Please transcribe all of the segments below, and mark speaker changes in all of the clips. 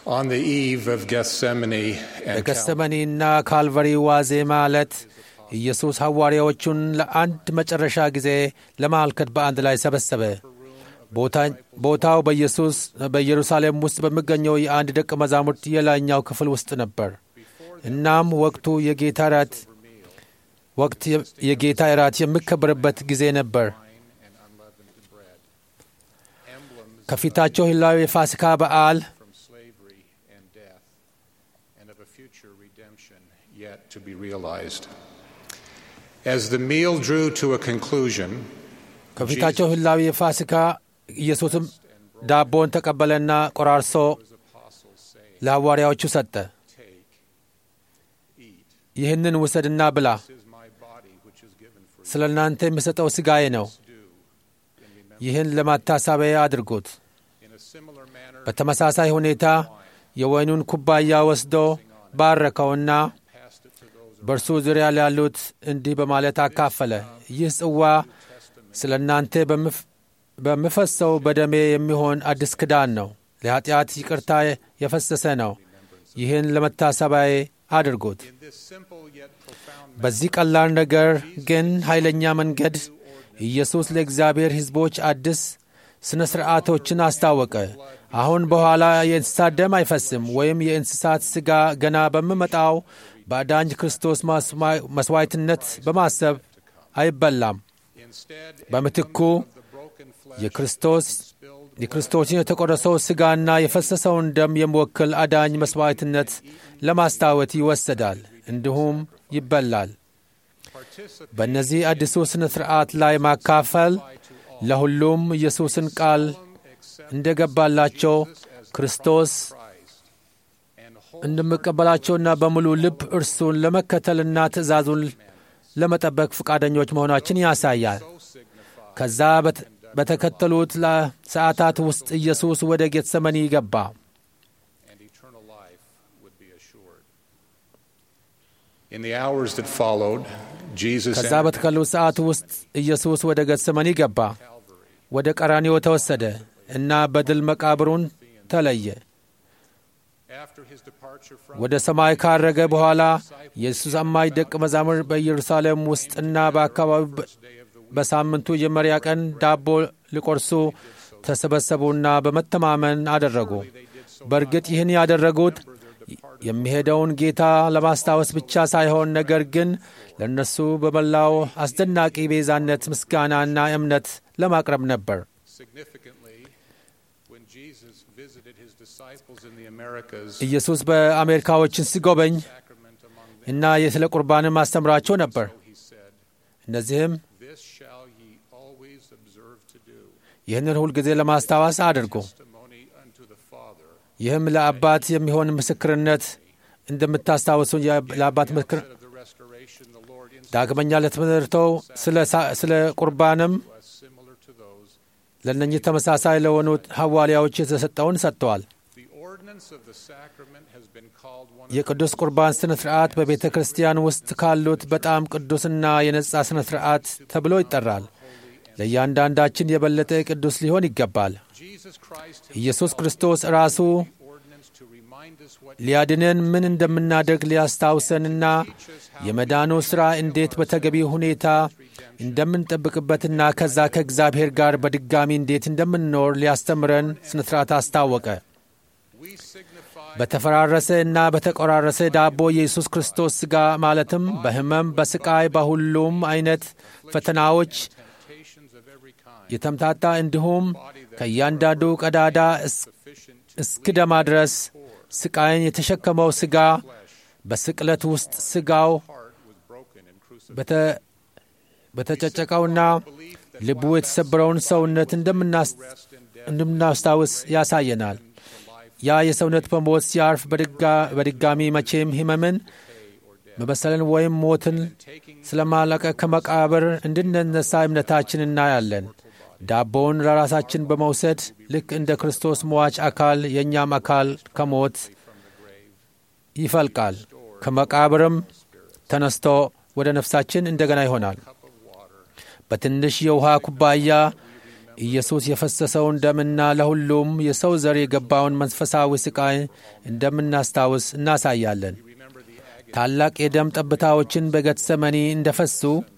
Speaker 1: On the eve of Gethsemane and Calvary,
Speaker 2: በገሰመኒና ካልቨሪ ዋዜማ ዕለት ኢየሱስ ሐዋርያዎቹን ለአንድ መጨረሻ ጊዜ ለማልከት በአንድ ላይ ሰበሰበ። ቦታ- ቦታው በኢየሱስ በኢየሩሳሌም ውስጥ በሚገኘው የአንድ ደቀ መዛሙርት የላይኛው ክፍል ውስጥ ነበር። እናም ወቅቱ የጌታ እራት ወቅት የ- የጌታ እራት የሚከበርበት ጊዜ ነበር። ከፊታቸው ህላዊ የፋሲካ በዓል
Speaker 1: from slavery and death, and of a future redemption yet to be realized. As the meal drew to a conclusion,
Speaker 2: ከፊታቸው ህላዊ የፋሲካ ኢየሱስም ዳቦን ተቀበለና ቆራርሶ ለሐዋርያዎቹ ሰጠ። ይህንን ውሰድና ብላ፣
Speaker 1: this is my body which is given for
Speaker 2: ስለ እናንተ የሚሰጠው ሥጋዬ ነው። ይህን ለማታሰቢያ አድርጉት።
Speaker 1: in a similar manner
Speaker 2: በተመሳሳይ ሁኔታ የወይኑን ኩባያ ወስዶ ባረከውና
Speaker 1: passed it to those
Speaker 2: በእርሱ ዙሪያ ላሉት እንዲህ በማለት አካፈለ። ይህ ጽዋ ስለ እናንተ በምፍ- በምፈሰው በደሜ የሚሆን አዲስ ኪዳን ነው። ለኃጢአት ይቅርታ የፈሰሰ ነው። ይህን ለመታሰቢያዬ አድርጉት።
Speaker 1: in this simple yet profound
Speaker 2: በዚህ ቀላል ነገር ግን ኃይለኛ መንገድ ኢየሱስ ለእግዚአብሔር ሕዝቦች አዲስ ሥነ ሥርዓቶችን አስታወቀ። አሁን በኋላ የእንስሳት ደም አይፈስም ወይም የእንስሳት ሥጋ ገና በሚመጣው በአዳኝ ክርስቶስ ማስማ- መሥዋዕትነት በማሰብ አይበላም።
Speaker 1: instead
Speaker 2: በምትኩ
Speaker 1: the broken flesh
Speaker 2: የክርስቶስ የክርስቶስን የተቆረሰው ሥጋና የፈሰሰውን ደም የሚወክል አዳኝ መሥዋዕትነት ለማስታወት ይወሰዳል፣ እንዲሁም ይበላል።
Speaker 1: participate
Speaker 2: በእነዚህ አዲሱ ሥነ ሥርዓት ላይ ማካፈል ለሁሉም ኢየሱስን ቃል እንደገባላቸው ክርስቶስ
Speaker 1: Christ and hold
Speaker 2: እንደሚቀበላቸውና በሙሉ ልብ እርሱን ለመከተልና ትእዛዙን ለመጠበቅ ፈቃደኞች መሆናችን ያሳያል። ከዛ በት- በተከተሉት ለ- ሰዓታት ውስጥ ኢየሱስ ወደ ጌተሰመኒ ገባ።
Speaker 1: and eternal life would be assured. In the hours that followed, Jesus
Speaker 2: ከዛ
Speaker 1: entered
Speaker 2: በተከሉት ሰዓት ውስጥ ኢየሱስ ወደ ጌተሰመኒ ገባ። ወደ ቀራንዮ ተወሰደ እና በድል መቃብሩን ተለየ።
Speaker 1: after his departure from
Speaker 2: ወደ ሰማይ ካረገ በኋላ የኢየሱስ አማኝ ደቀ መዛሙር በኢየሩሳሌም ውስጥና በአካባቢው በ- በሳምንቱ የመጀመሪያ ቀን ዳቦ ሊቆርሱ ተሰበሰቡና በመተማመን አደረጉ። በእርግጥ ይህን ያደረጉት የሚሄደውን ጌታ ለማስታወስ ብቻ ሳይሆን ነገር ግን ለእነርሱ በመላው አስደናቂ ቤዛነት ምስጋናና እምነት ለማቅረብ ነበር።
Speaker 1: significantly when Jesus visited his disciples in the Americas
Speaker 2: ኢየሱስ በአሜሪካዎችን ሲጎበኝ
Speaker 1: sacrament among them
Speaker 2: እና የስለ ቁርባንም አስተምራቸው ነበር።
Speaker 1: he said
Speaker 2: እነዚህም
Speaker 1: this shall ye always observe to do
Speaker 2: ይህንን ሁልጊዜ ለማስታወስ አድርጉ።
Speaker 1: testimony unto the Father
Speaker 2: ይህም ለአባት የሚሆን ምስክርነት እንደምታስታውሱ የ- ለአባት ምስክር
Speaker 1: of the restoration the Lord
Speaker 2: ዳግመኛ ለትምህርተው ስለ ሳ- ስለ ቁርባንም
Speaker 1: was similar to those
Speaker 2: ለእነኚህ ተመሳሳይ ለሆኑት ሐዋርያዎች የተሰጠውን ሰጥተዋል።
Speaker 1: the ordinance of the sacrament has been called one of
Speaker 2: የቅዱስ ቁርባን ሥነ ሥርዓት በቤተ ክርስቲያን ውስጥ ካሉት በጣም ቅዱስና የነጻ ሥነ ሥርዓት ተብሎ ይጠራል። ለእያንዳንዳችን የበለጠ ቅዱስ ሊሆን ይገባል።
Speaker 1: Jesus Christ
Speaker 2: ኢየሱስ ክርስቶስ ራሱ
Speaker 1: ordinance to remind us what
Speaker 2: ሊያድነን ምን እንደምናደርግ ሊያስታውሰንና የመዳኑ ሥራ እንዴት በተገቢ ሁኔታ እንደምንጠብቅበትና ከዛ ከእግዚአብሔር ጋር በድጋሚ እንዴት እንደምንኖር ሊያስተምረን ሥነ ሥርዓት አስታወቀ።
Speaker 1: we signify
Speaker 2: በተፈራረሰ እና በተቆራረሰ ዳቦ የኢየሱስ ክርስቶስ ሥጋ ማለትም በሕመም፣ በስቃይ፣ በሁሉም አይነት ፈተናዎች
Speaker 1: temptations of every kind
Speaker 2: የተምታታ እንዲሁም ከእያንዳንዱ ቀዳዳ እስ-
Speaker 1: sufficient
Speaker 2: እስኪደማ ድረስ ስቃይን የተሸከመው ሥጋ በስቅለት ውስጥ ሥጋው
Speaker 1: heart was broken and crucified
Speaker 2: በተ- በተጨጨቀውና ልቡ የተሰበረውን ሰውነት እንደምናስ- እንደምናስታውስ ያሳየናል። ያ የሰውነት በሞት ሲያርፍ በድጋ- በድጋሚ መቼም ሕመምን መበሰልን ወይም ሞትን ስለማለቀ ከመቃብር እንድንነሳ እምነታችን እናያለን። ዳቦውን ለራሳችን በመውሰድ ልክ እንደ ክርስቶስ ሟች አካል የእኛም አካል ከሞት ይፈልቃል፣ ከመቃብርም ተነስቶ ወደ ነፍሳችን እንደገና ይሆናል። በትንሽ የውሃ ኩባያ ኢየሱስ የፈሰሰውን ደምና ለሁሉም የሰው ዘር የገባውን መንፈሳዊ ሥቃይ እንደምናስታውስ እናሳያለን። ታላቅ የደም ጠብታዎችን በጌቴሴማኒ እንደፈሱ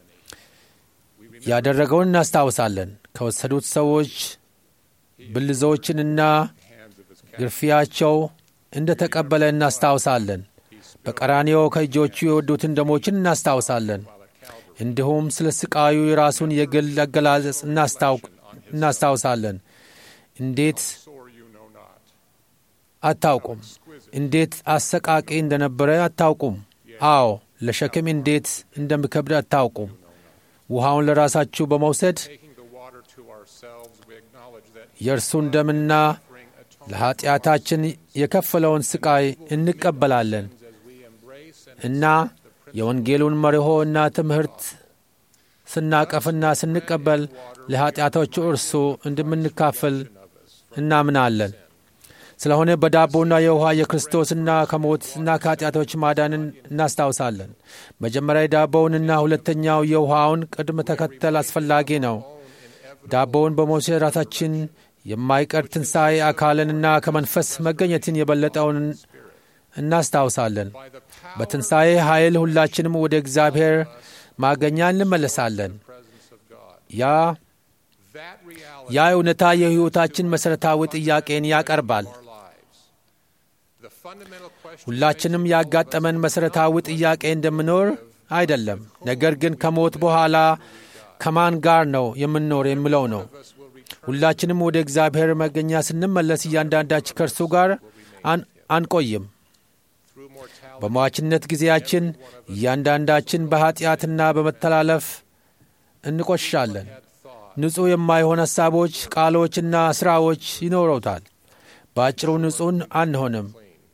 Speaker 2: ያደረገውን እናስታውሳለን። ከወሰዱት ሰዎች ብልዞችንና ግርፊያቸው እንደ ተቀበለ እናስታውሳለን። በቀራንዮ ከእጆቹ የወዱትን ደሞችን እናስታውሳለን። እንዲሁም ስለ ስቃዩ የራሱን የግል አገላለጽ እናስታውሳለን። እንዴት አታውቁም? እንዴት አሰቃቂ እንደነበረ አታውቁም? አዎ፣ ለሸክም እንዴት እንደሚከብድ አታውቁም? ውሃውን ለራሳችሁ በመውሰድ የእርሱን ደምና ለኀጢአታችን የከፈለውን ሥቃይ እንቀበላለን እና የወንጌሉን መርሆ እና ትምህርት ስናቀፍና ስንቀበል ለኀጢአቶቹ እርሱ እንደምንካፈል እናምናለን። ስለሆነ በዳቦና የውኃ የክርስቶስና ከሞትና ከኀጢአቶች ማዳንን እናስታውሳለን። መጀመሪያ የዳቦውንና ሁለተኛው የውኃውን ቅድመ ተከተል አስፈላጊ ነው። ዳቦውን በመውሰድ ራሳችን የማይቀር ትንሣኤ አካልንና ከመንፈስ መገኘትን የበለጠውን እናስታውሳለን። በትንሣኤ ኃይል ሁላችንም ወደ እግዚአብሔር ማገኛ እንመለሳለን። ያ ያ እውነታ የሕይወታችን መሠረታዊ ጥያቄን ያቀርባል። ሁላችንም ያጋጠመን መሠረታዊ ጥያቄ እንደምኖር አይደለም፣ ነገር ግን ከሞት በኋላ ከማን ጋር ነው የምንኖር የሚለው ነው። ሁላችንም ወደ እግዚአብሔር መገኛ ስንመለስ እያንዳንዳችን ከእርሱ ጋር አንቆይም። በሟችነት ጊዜያችን እያንዳንዳችን በኀጢአትና በመተላለፍ እንቆሽሻለን። ንጹሕ የማይሆን ሐሳቦች፣ ቃሎችና ሥራዎች ይኖረውታል። በአጭሩ ንጹሕን አንሆንም።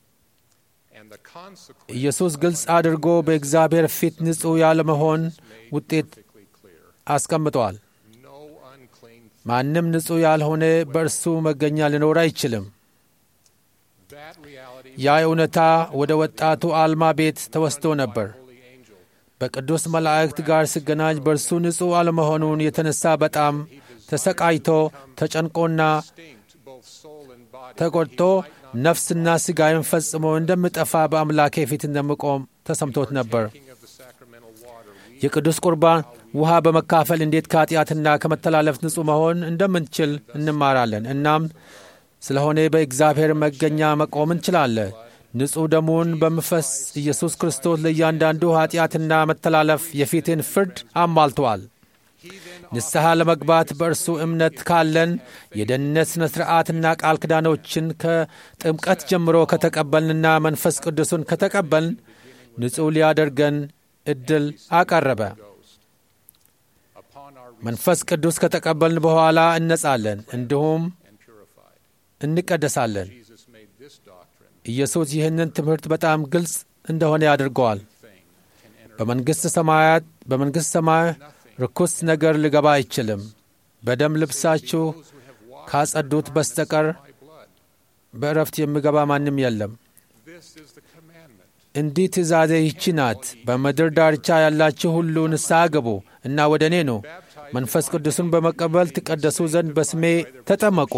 Speaker 2: ኢየሱስ ግልጽ አድርጎ በእግዚአብሔር ፊት ንጹሕ ያለመሆን ውጤት አስቀምጧል። ማንም ንጹሕ ያልሆነ በእርሱ መገኛ ሊኖር አይችልም። ያ እውነታ ወደ ወጣቱ አልማ ቤት ተወስዶ ነበር። በቅዱስ መላእክት ጋር ሲገናኝ በእርሱ ንጹሕ አለመሆኑን የተነሳ በጣም ተሰቃይቶ ተጨንቆና ተቆጥቶ ነፍስና ሥጋዬን ፈጽሞ እንደምጠፋ በአምላኬ ፊት እንደምቆም ተሰምቶት ነበር። የቅዱስ ቁርባን ውሃ በመካፈል እንዴት ከኃጢአትና ከመተላለፍ ንጹሕ መሆን እንደምንችል እንማራለን። እናም ስለሆነ በእግዚአብሔር መገኛ መቆም እንችላለን። ንጹሕ ደሙን በመፍሰስ ኢየሱስ ክርስቶስ ለእያንዳንዱ ኃጢአትና መተላለፍ የፊትን ፍርድ አሟልተዋል። ንስሐ ለመግባት በእርሱ እምነት ካለን የደህንነት ሥነ ሥርዓትና ቃል ኪዳኖችን ከጥምቀት ጀምሮ ከተቀበልንና መንፈስ ቅዱስን ከተቀበልን ንጹሕ ሊያደርገን ዕድል አቀረበ። መንፈስ ቅዱስ ከተቀበልን በኋላ እነጻለን፣ እንዲሁም እንቀደሳለን። ኢየሱስ ይህንን ትምህርት በጣም ግልጽ እንደሆነ ያድርገዋል። በመንግሥት ሰማያት በመንግሥት ሰማይ ርኩስ ነገር ሊገባ አይችልም። በደም ልብሳችሁ ካጸዱት በስተቀር በእረፍት የሚገባ ማንም የለም። እንዲህ ትእዛዜ ይቺ ናት፣ በምድር ዳርቻ ያላችሁ ሁሉ ንስሐ ግቡ እና ወደ እኔ ኑ፣ መንፈስ ቅዱስን በመቀበል ትቀደሱ ዘንድ በስሜ ተጠመቁ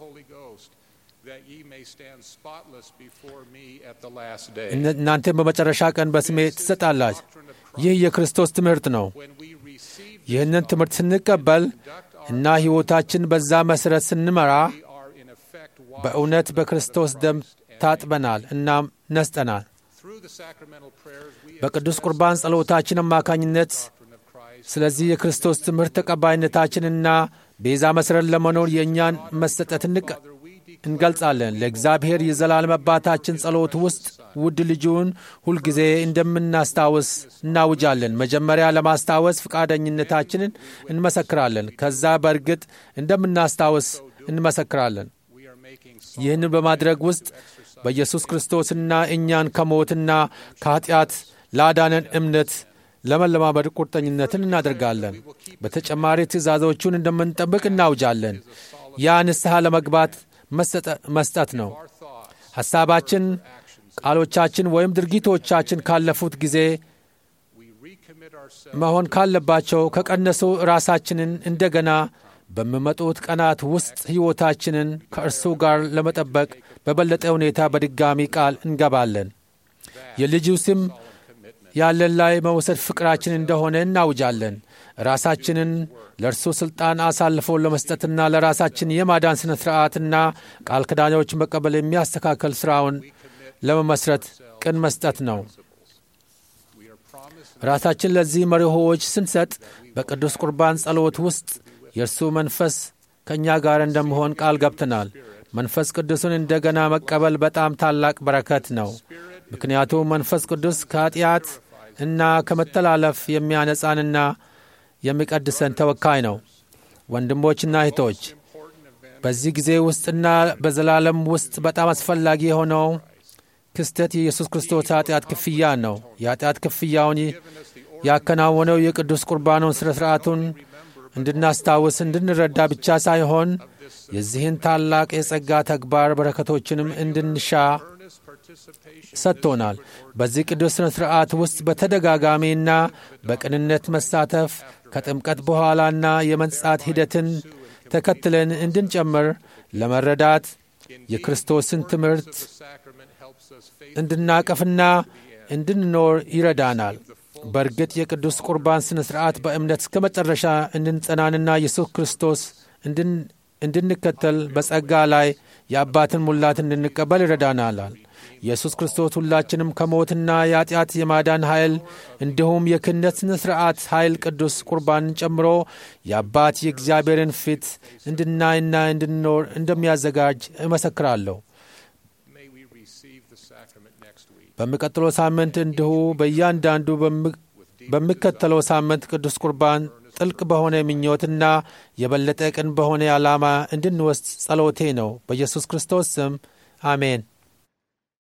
Speaker 2: እናንተም በመጨረሻ ቀን በስሜ ትሰጣላችሁ። ይህ የክርስቶስ ትምህርት ነው። ይህንን ትምህርት ስንቀበል እና ሕይወታችን በዛ መሠረት ስንመራ በእውነት በክርስቶስ ደም ታጥበናል እናም ነስጠናል። በቅዱስ ቁርባን ጸሎታችን አማካኝነት ስለዚህ የክርስቶስ ትምህርት ተቀባይነታችንና ቤዛ መሠረት ለመኖር የእኛን መሰጠት እንገልጻለን። ለእግዚአብሔር የዘላለም አባታችን ጸሎት ውስጥ ውድ ልጁን ሁልጊዜ እንደምናስታውስ እናውጃለን። መጀመሪያ ለማስታወስ ፈቃደኝነታችንን እንመሰክራለን። ከዛ በእርግጥ እንደምናስታውስ እንመሰክራለን። ይህንን በማድረግ ውስጥ በኢየሱስ ክርስቶስና እኛን ከሞትና ከኀጢአት ላዳነን እምነት ለመለማመድ ቁርጠኝነትን እናደርጋለን። በተጨማሪ ትእዛዞቹን እንደምንጠብቅ እናውጃለን። ያ ንስሐ ለመግባት መስጠት ነው። ሐሳባችን፣ ቃሎቻችን ወይም ድርጊቶቻችን ካለፉት ጊዜ መሆን ካለባቸው ከቀነሱ ራሳችንን እንደገና በሚመጡት ቀናት ውስጥ ሕይወታችንን ከእርሱ ጋር ለመጠበቅ በበለጠ ሁኔታ በድጋሚ ቃል እንገባለን። የልጁ ስም ያለን ላይ መውሰድ ፍቅራችን እንደሆነ እናውጃለን። ራሳችንን ለእርሱ ሥልጣን አሳልፎ ለመስጠትና ለራሳችን የማዳን ሥነ ሥርዓትና ቃል ኪዳኖች መቀበል የሚያስተካከል ሥራውን ለመመስረት ቅን መስጠት ነው። ራሳችን ለዚህ መርሆዎች ስንሰጥ በቅዱስ ቁርባን ጸሎት ውስጥ የእርሱ መንፈስ ከእኛ ጋር እንደመሆን ቃል ገብተናል። መንፈስ ቅዱስን እንደገና መቀበል በጣም ታላቅ በረከት ነው። ምክንያቱም መንፈስ ቅዱስ ከኃጢአት እና ከመተላለፍ የሚያነጻንና የሚቀድሰን ተወካይ ነው። ወንድሞችና እህቶች በዚህ ጊዜ ውስጥና በዘላለም ውስጥ በጣም አስፈላጊ የሆነው ክስተት የኢየሱስ ክርስቶስ ኃጢአት ክፍያ ነው። የኃጢአት ክፍያውን ያከናወነው የቅዱስ ቁርባኑን ሥነ ሥርዓቱን እንድናስታውስ እንድንረዳ ብቻ ሳይሆን የዚህን ታላቅ የጸጋ ተግባር በረከቶችንም እንድንሻ ሰጥቶናል። በዚህ ቅዱስ ሥነ ሥርዓት ውስጥ በተደጋጋሚና በቅንነት መሳተፍ ከጥምቀት በኋላና የመንጻት ሂደትን ተከትለን እንድንጨምር ለመረዳት የክርስቶስን ትምህርት እንድናቀፍና እንድንኖር ይረዳናል። በእርግጥ የቅዱስ ቁርባን ሥነ ሥርዓት በእምነት እስከ መጨረሻ እንድንጸናንና ኢየሱስ ክርስቶስ እንድንከተል በጸጋ ላይ የአባትን ሙላት እንድንቀበል ይረዳናላል። ኢየሱስ ክርስቶስ ሁላችንም ከሞትና የኃጢአት የማዳን ኃይል እንዲሁም የክህነት ሥነ ሥርዓት ኃይል ቅዱስ ቁርባንን ጨምሮ የአባት የእግዚአብሔርን ፊት እንድናይና እንድንኖር እንደሚያዘጋጅ እመሰክራለሁ። በሚቀጥለው ሳምንት እንዲሁ በእያንዳንዱ በሚከተለው ሳምንት ቅዱስ ቁርባን ጥልቅ በሆነ ምኞትና የበለጠ ቅን በሆነ ዓላማ እንድንወስድ ጸሎቴ ነው። በኢየሱስ ክርስቶስ ስም አሜን።